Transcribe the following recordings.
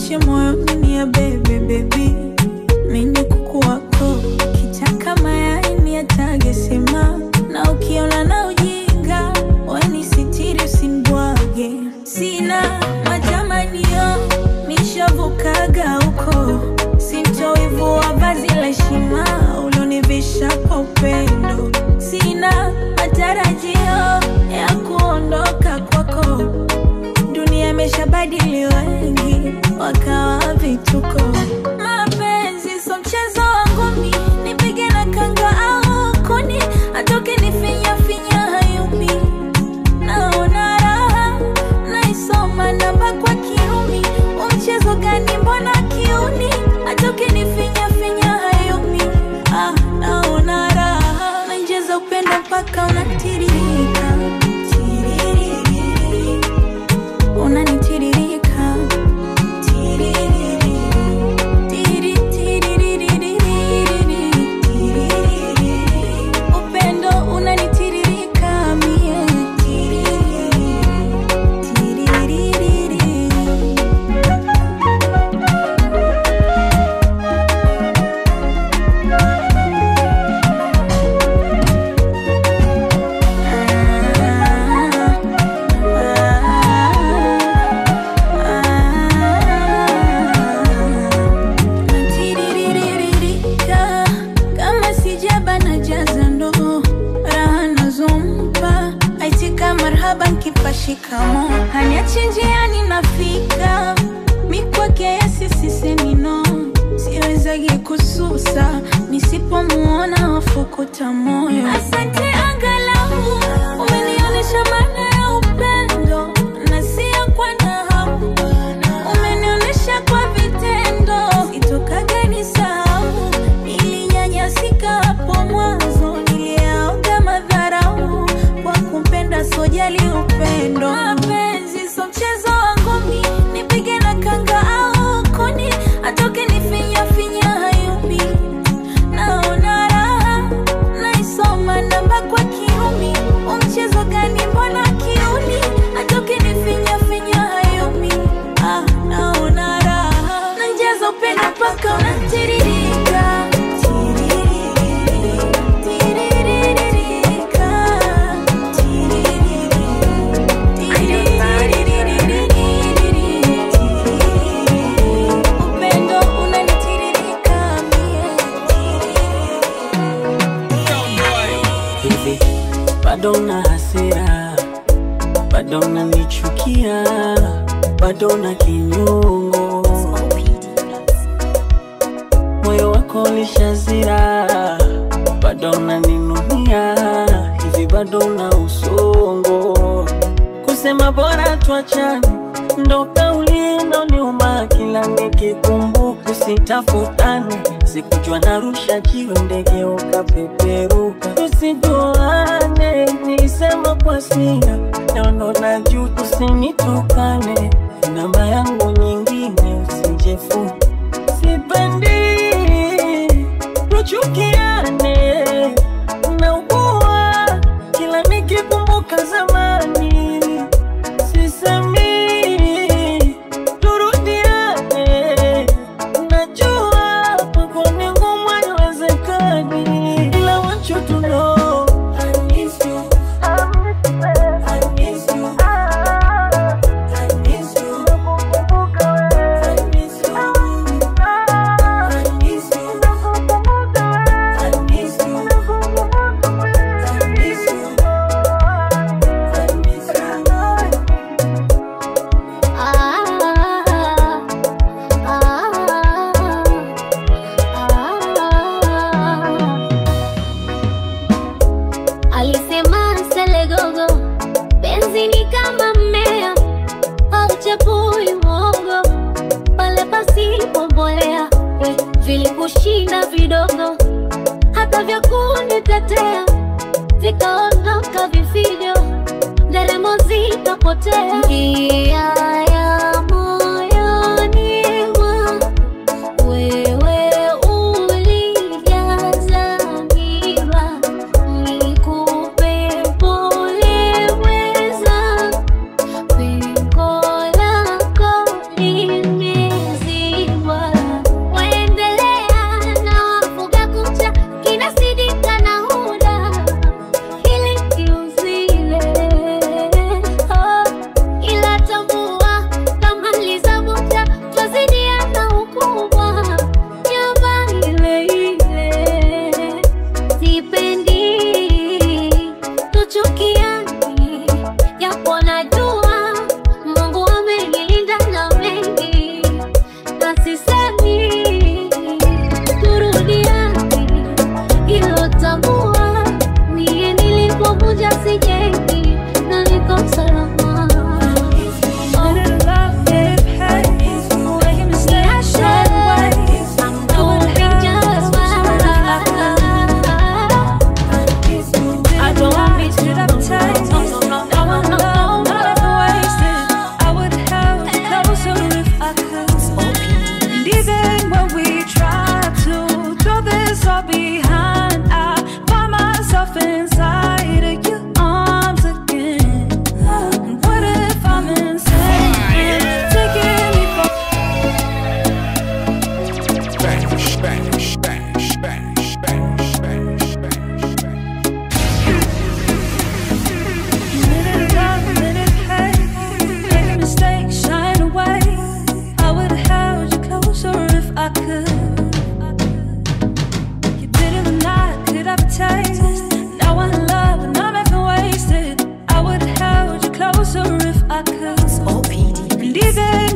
nifiche moyoni ni ya bebe bebi mini kuku wako kitaka mayai ni yatage sema na ukiona na ujinga weni sitiri usinibwage sina matamanio nishavukaga huko sintoivua vazi la heshima ulonivisha kwa upendo sina matarajio ya kuondoka kwako dunia imeshabadili wengi wakawa vituko mapenzi so mchezo wangu mi nipige na kanga au kuni atoke nifinya finya hayumi naona raha naisoma namba kwa kirumi umchezo gani mbona kiuni atoke nifinya finya hayumi ah, naona raha nainjeza upendo mpaka unatiririka Tiririri. unanitiririka Tiririri. Tiri, tiririri. Tiririri. upendo unanitiririka mie Tiririri. Tiririri. Natiririka, kama sijaba na jaza ndoo raha nazompa aitika marhaba nkipa shikamo haniachi njiani nafika mikwake yesisisemino siwezagi kususa nisipomuona wafukuta moyo asante angalau umenionyesha maana ya upendo na sio kwa nahau umenionyesha kwa vitendo sitokaga nisahau nilinyanyasika hapo mwanzo niliaoga madharau kwa kumpenda sojali upendo mapenzi so mchezo wangu mi nipige na kanga au kuni atoke nifinya finya hayumi naona raha naisoma namba kwa kiumi umchezo gani mbona kiuni atoke nifinya finya hayumi ah, naona raha nanjaza upendo mpaka unatiririka Tiririri, tiririka, tiririri, tiririri, upendo unanitiririka mie hivi bado na hasira bado nanichukia bado na kinyongo moyo wako lishazira bado naninunia hivi bado na usongo kusema bora tuachane ndo kauli inoniuma kila nikikumbuka sitafutane sikujua narusha jiwe ndege ukapeperuka tusijuane nisema kwa sira naondo na juu tusinitukane namba yangu nyingine usijefu sipendi tuchukiane naugua kila nikikumbuka zamani sisemi turudiane najua kwako ni ngumu haiwezekani ila want you to know I miss you. I miss you. I miss you. I miss you. I miss you. I miss you. I miss you. I miss you. Alisema Selegogo, penzi ni kama mmea hauchepui mwongo pale pasipo mbolea, we vilikushinda vidogo, hata vya kunitetea vikaondoka vifijo, nderemo zikapotea. Njia ya moyoni mwangu wewe ulijaza miba, nikupe pole mweza, pengo lako limeza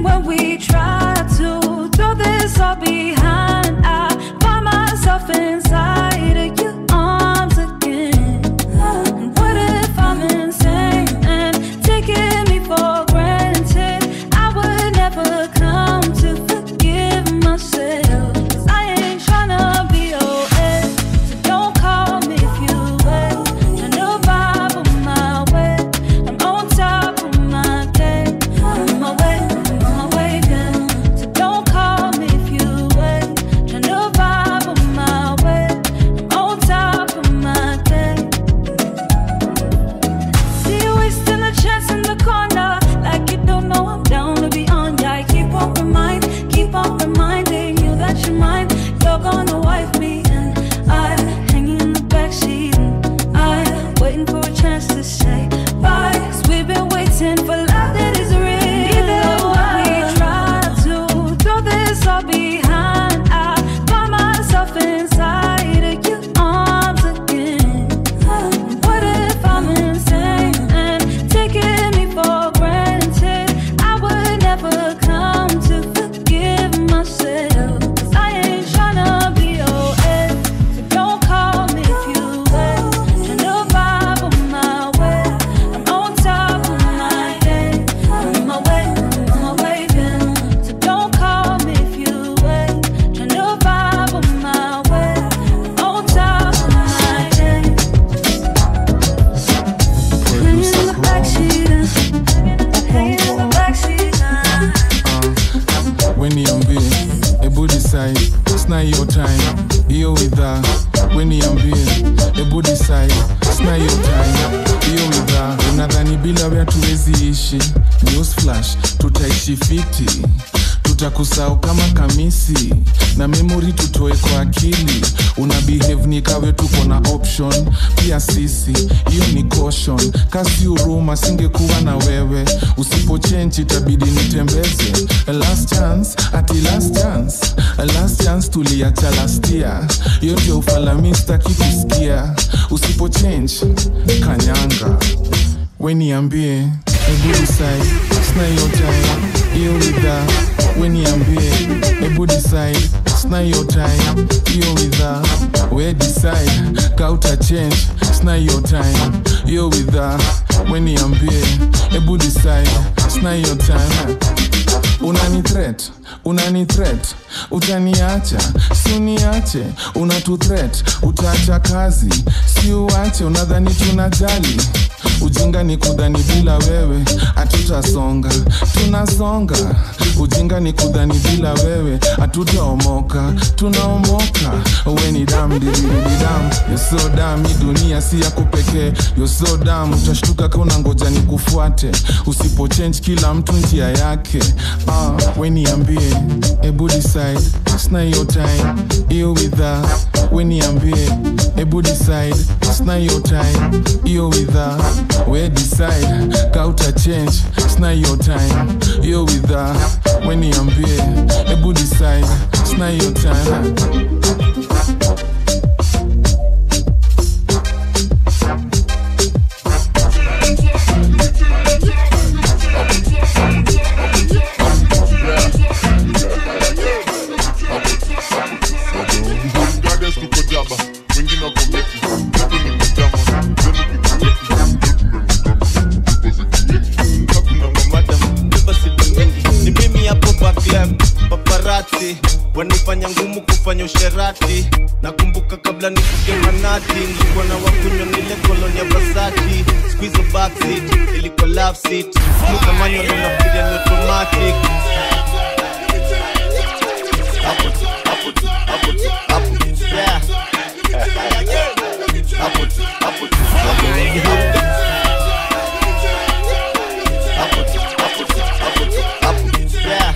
when we try to throw this all behind, I find myself inside of your arms again. And what if I'm insane and taking me for granted? I would never come to forgive myself. 'Cause I ain't tryna be your ex. So don't call me if you wait. Tryna vibe on my way. I'm on top of my game. On my way, on my way down. So don't call me if you wait. Tryna vibe on my way. I'm on top of my game. See you wasting a chance in the corner, like you don't know I'm down to be on. Yeah, I keep on remind, keep on reminding you that you're mine. You're gonna wife me, and I hanging in the backseat, and I waiting for a chance to say bye. Cause we've been waiting for love that is real. Even when we try to throw this all behind, I find myself inside of your arms again. What if I'm insane and taking me for granted? I would never come to forgive myself. 'Cause I ain't tryna be your ex. So don't call me if you wait. Tryna vibe on my way. I'm on top of my game. On my way, on my way down. So don't call me if you wait. Tryna vibe on my way. I'm on top of my game. Hanging in the backseat, hanging in the backseat. weniambie ebu decide sna hiyo time hiyo widha weniambie ebu decide sna hiyo time hiyo widha unadhani bila we hatuwezi ishi news flash tutaishi fiti tutakusahau kama kamisi na memori tutoe kwa akili una behave ni kawe tuko na option pia sisi hiyo ni caution kasi huruma singekuwa na wewe usipochenji itabidi nitembeze A last chance ati last chance A last chance tuliacha last year hiyo ndio ufalamista kikusikia usipochange kanyanga weniambie ebu decide sina hiyo time hiyo widha weniambie ebu decide sina hiyo time hiyo widha we decide kauta change sina hiyo time hiyo widha weniambie ebu decide sina hiyo time unani threat unani threat utaniacha si uniache unatu threat utaacha kazi si uache unadhani tunajali ujinga ni kudhani bila wewe hatutasonga tunasonga ujinga ni kudhani bila wewe hatutaomoka tunaomoka we ni dam dirididam yoso dam hii dunia si yako pekee yoso dam utashtuka kauna ngoja ni kufuate usipochange kila mtu njia yake ah, we niambie ebu decide sina hiyo time hiyo widha we niambie ebu decide sina hiyo time hiyo widha we decide kauta change sina hiyo time hiyo widha we niambie ebu decide sina hiyo time Gardens tuko jaba, wengine wako meki, letu ni mjama, zenu pikipiki, letu ni mjama, tuko zikipiki. Hakuna mamada, beba siku mingi. ni mimi hapo back left paparati wanifanya ngumu kufanya usherati nakumbuka kabla nifike manati nilikuwa na wakunywa nile koloni ya basati squizo backseat ilikuwa love seat smuka manual unafikiria ni automatic hapo tu, hapo tu, hapo tu, hapo tu, yeah. Hapo tu, hapo tu, hapo tu. Hapo tu, hapo tu, hapo tu, hapo tu, yeah.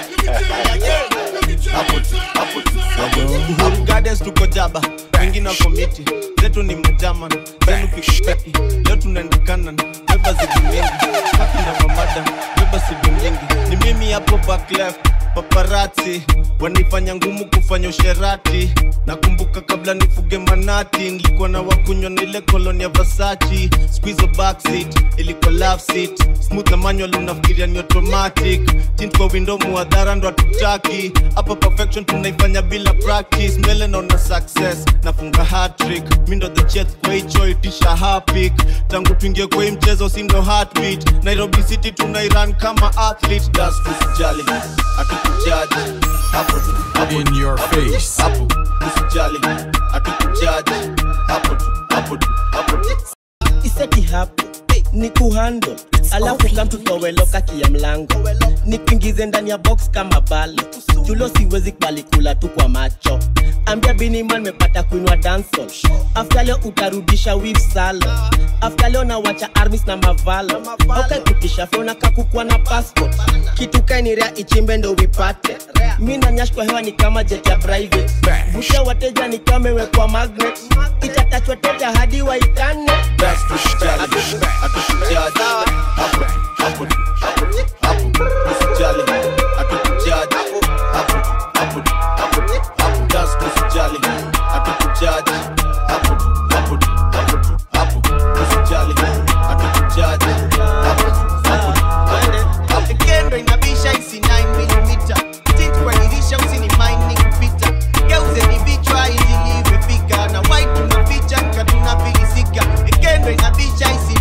Hapo tu, hapo tu, hapo tu. Uhuru Gardens tuko jaba wengine wako miti zetu ni majaman zenu pikipiki leo tunaendekana beba zidu mingi kaki na mamada beba sidu mingi ni mimi hapo back left paparati wanifanya ngumu kufanya usherati nakumbuka kabla nifuge manati nilikuwa na wakunywa na ile koloni ya vasachi squizo backseat ilikuwa love seat smooth na manual unafikiria ni automatic tint kwa window muadhara ndo hatutaki hapa perfection tunaifanya bila practice mbele naona success nafunga hatrick mi ndo the chef kwa hicho itisha hapik tangu tuingie kwa hii mchezo si ndo heartbeat nairobi city tunairan kama athlete das tusijali hatukujaji hapo tu hapo In tu, your hapo tu, face. hapo tusijali hatukujaji hapo tu hapo tu hapo tu iseti hapo ni kuhandle alafu kamtutoweloka kia mlango nikuingize ndani ya box kama balo julo siwezi kubali kula tu kwa macho ambia biniman mepata kuinwa dansol afta leo utarudisha wif salo afta leo nawacha armis na mavalo aukaikutisha feona kakukwa na passport kitu kainirea ichimbe ndo wipate mi na nyash kwa hewa ni kama jet ya private busha wateja ni kama imewekwa magnet itatachwa teja hadi waitane That's tusijali hatukujaji hapo tu hapo tu hapo tu hapo tusijali hatukujaji hapo tu hapo tu hapo tu hapo That's tusijali hatukujaji hapo tu hapo tu hapo tu hapo tusijali hatukujaji hapo tu hapo tu hapo kendo inabisha isi 9mm tint kwa dirisha usini mind ni kupita geuze ni vichwa injili imefika na white tunaficha nika tunafilisika kendo inabisha isi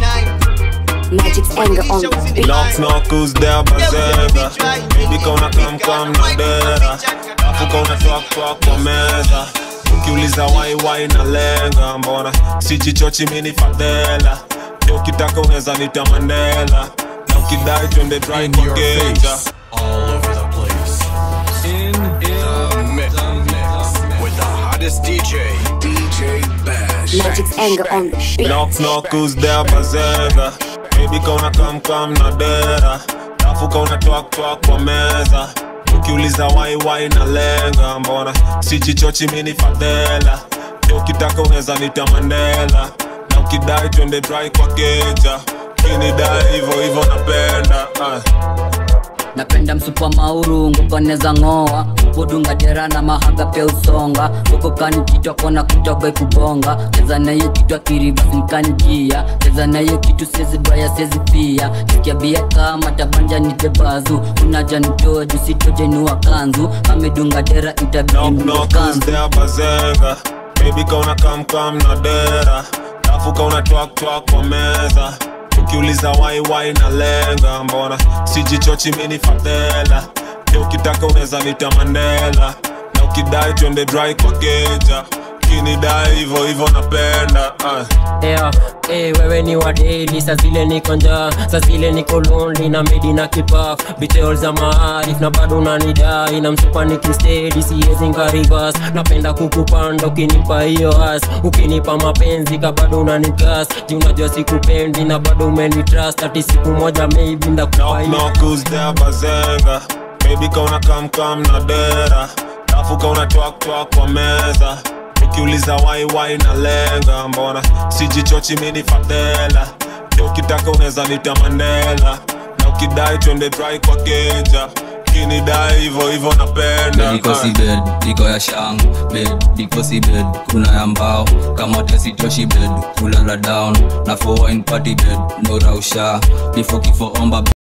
9 Magic's anger on the beat. Knock knock who's there bazenga Baby kauna kam kam na dera Afu kauna twak twak kwa meza Ukiuliza wai wai na lenga Mbona sijichochi mini fadhela Leo ukitaka unaweza nita Mandela Na ukidai twende dry In kwa your keja face. All over the place. In, in the mix. With the hottest DJ. DJ Bash. Magic's anger on the beat. Knock knock who's there bazenga Baby kauna kam kam na dera Afu kauna twak twak kwa meza Ukiuliza wai wai na lenga Mbona sijichochi mini fadhela Leo ukitaka unaweza nita Mandela Na ukidai twende dry kwa keja Kinidai hivo hivo napenda uh. napenda msupa mauru ngukoneza ng'oa kudunga dera na mahaga pia usonga ukokani kitwa kona kutoga kubonga cheza nayo kitwa kiribasinkanikia cheza nayo kitu sezi baya sezi pia sikia bia kama tabanja nitebazu unaja nitoe jusitojenua kanzu amedunga dera itabidi Knock mnunue knock who's kanzu there bazenga Baby kauna kam kam na dera Afu kauna twak twak kwa meza Ukiuliza wai wai na lenga Mbona sijichochi mini fadhela Leo ukitaka unaweza nita Mandela Na ukidai twende dry kwa keja Kinidai hivo hivo napenda uh. yeah, hey, wewe ni wadeli sa zile niko njaa sa zile niko lonely na medi na kipaf bitol za maarif na bado unanidai na msupa nikistedi siwezi ngarivas napenda kukupanda ukinipa hiyo as ukinipa mapenzi ka bado unanigas ji unajua sikupendi na bado umenitrust ati siku moja maybe ndakupa Knock hiyo knock who's there bazenga Baby kauna kam kam na dera Afu kauna twak twak kwa meza Ukiuliza wai wai na lenga Mbona sijichochi mini fadhela Leo ukitaka unaweza nita Mandela Na ukidai twende dry kwa keja Kinidai hivo hivo napenda Niko uh. si bed, niko ya shang bed, niko si bed, kuna ya mbao kama tesitoshi bed, kulala down na for wine party bed, no rausha before kifo omba